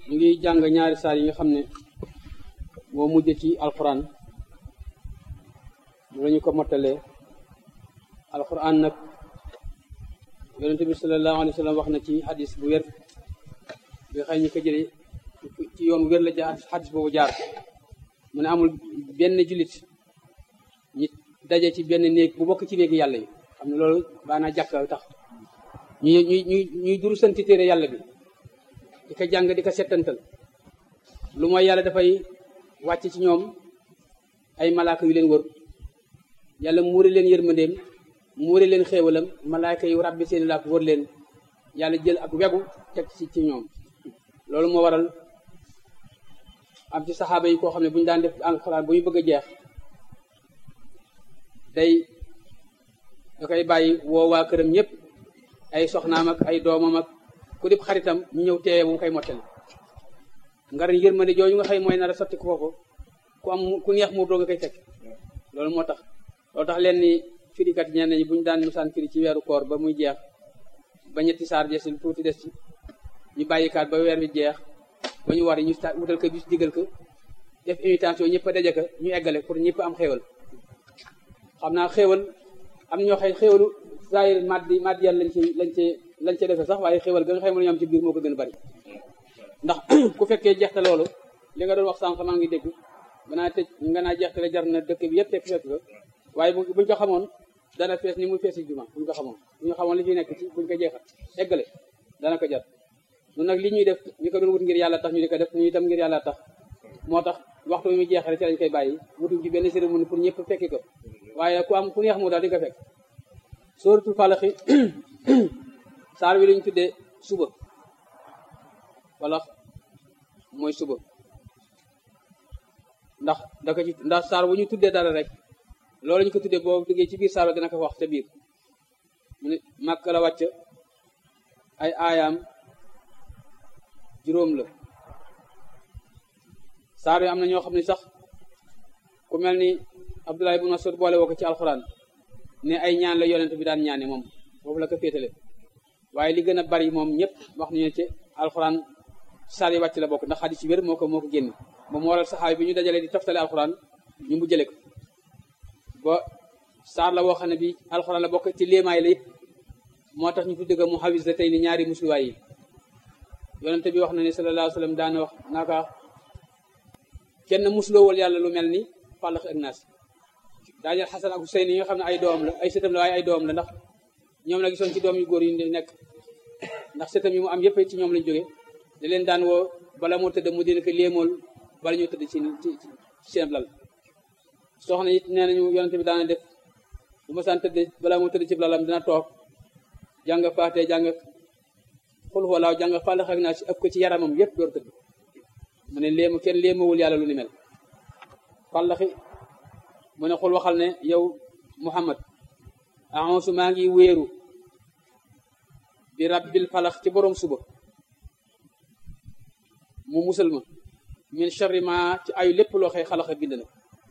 ñu ngi jàng ñaari saar yi nga xam ne moo mujj ci alquran mu la ñu ko mottalee alquran nag yonente bi sallallahu alayhi wa sallam wax na ci hadis bu wér bi xëy ñu ko jële ci yoon wér la jaar hadis boobu jaar mu ne amul benn jullit ñi daje ci benn néeg bu bokk ci néegi yàlla yi xam ne loolu baanaa jàkka tax ñuy ñuy ñuy ñuy duru santi téere yàlla bi di ko jàng di ko settantal lu mooy yàlla dafay wàcc ci ñoom ay malaaka yu leen wër yàlla muuri leen yërmandeem muuri leen xéewalam malaaka yu ràbbi seeni laak wër leen yàlla jël ak wegu teg ci ci ñoom loolu moo waral am ci saxaaba yi koo xam ne bu ñu daan def alxuraan bu ñu bëgg a jeex day da koy bàyyi woo waa këram ñëpp ay soxnaam ak ay doomam ak ku dib xaritam ñu ñëw teewee bu mu koy mottali ngar yërmande jooju nga xëy mooy nar a sotti kooku ku am ku neex mu doog a koy fekk loolu moo tax loolu tax leen ni firikat ñenn ñi bu ñu daan musaan firi ci weeru koor ba muy jeex ba ñetti saar desil tuuti des ci ñu bàyyikaat ba weer bi jeex ba ñu war ñu wutal ko bis digal ko def invitation ñëpp a daje ko ñu eggale pour ñëpp am xéewal xam naa xéewal am ñoo xëy xéewalu zahir maddi maddi yàlla lañ ci lañ ci lañ ci defee sax waaye xéewal ga nga xéewal ñu am ci biir moo ko gën a bari ndax ku fekkee jeexte loolu li nga doon wax sànq maa ngi dégg banaa tëj nga naa jeexte la jar na dëkk bi yëpp fekk fekk ko waaye bu buñ ko xamoon dana fees ni muy feesi juma buñ ko xamoon buñ ko xamoon li fi nekk ci buñ ko jeexal eggale dana ko jar ñun nag li ñuy def ñu ko doon wut ngir yàlla tax ñu di ko def ñu itam ngir yàlla tax moo tax waxtu bi muy jeexale ci lañ koy bàyyi wutuñ ci benn cérémonie pour ñëpp fekki ko waaye ku am ku neex mu daal di ko fekk sóoratul falaxi saar wi lañu tuddee suba wala mooy suba ndax daka ci ndax saar bu ñu tuddee dara rek loolu ñu ko tuddee boo duggee ci biir saar ba dana ko wax ca biir mu ne màkk la wàcc ay aayaam juróom la saar yi am na ñoo xam ne sax ku mel ni Abdullah ibn Mas'ud boole woo ko ci alxuraan ne ay ñaan la yonent bi daan ñaane moom foofu la ko féetale waaye li gën a bari moom ñëpp wax nañu ci alxuraan saar yi wàcc la bokk ndax xadis ci wér moo ko moo ko génn moom moo waral saxaay bi ñu dajalee di toftale alxuraan ñu mu jële ko ba saar la woo xam ne bi alxuraan la bokk ci léemaay la it moo tax ñu tudde ko mu xawis la tey ni ñaari musluwaay yi yonent bi wax na ne sallallahu alayhi wa sallam daana wax naaka kenn musloowal yàlla lu mel ni fàllax ak naas daajal xasan ak Huseyn yi nga xam ne ay doom la ay sëtam la waaye ay doom la ndax ñoom la gisoon ci doom yu góor yi nekk ndax sëtam yi mu am yëpp ci ñoom lañ jóge da leen daan woo bala moo tëdd mu dina ko léemool bala ñoo tëdd ci ci seen lal soxna it nee nañu yonente bi daana def bu ma saan tëdd bala moo tëdd ci lalam dina toog jàng faate jàng xul walaaw jàng fàllax ak naa ci ëpp ko ci yaramam yëpp door tëdd mu ne léemu kenn léemawul yàlla lu ni mel fàllaxi mu ne xul waxal ne yow muhammad aonsu maa ngi wéeru bi rabbil falax ci borom suba mu musal ma min charri ma ci ayu lépp loo xëy xalaxa bind na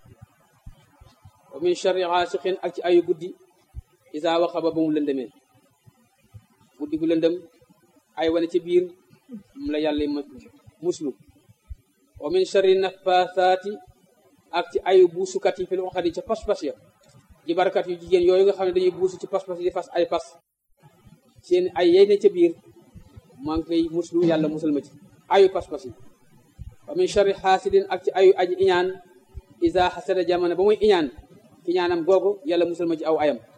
wa min charri xaasixin ak ci ayu guddi isa waxaba ba mu lëndëmee guddi gu lëndëm ay wane ci biir mu la yàlla ma muslu wa min charri nafasaati ak ci ayu buusukat yi fi lu xadi ca pas-pas ya jibarkat yu jigéen yooyu nga xam ne dañuy buusu ci pas-pas yi di fas ay pas seen ay yey ne ca biir maa ngi koy muslu yàlla musal ma ci ayu pas-pas yi wa min charri xaasidin ak ci ayu aji iñaan isa xasada jamono ba muy iñaan iñaanam googu yàlla musal ma ci aw ayam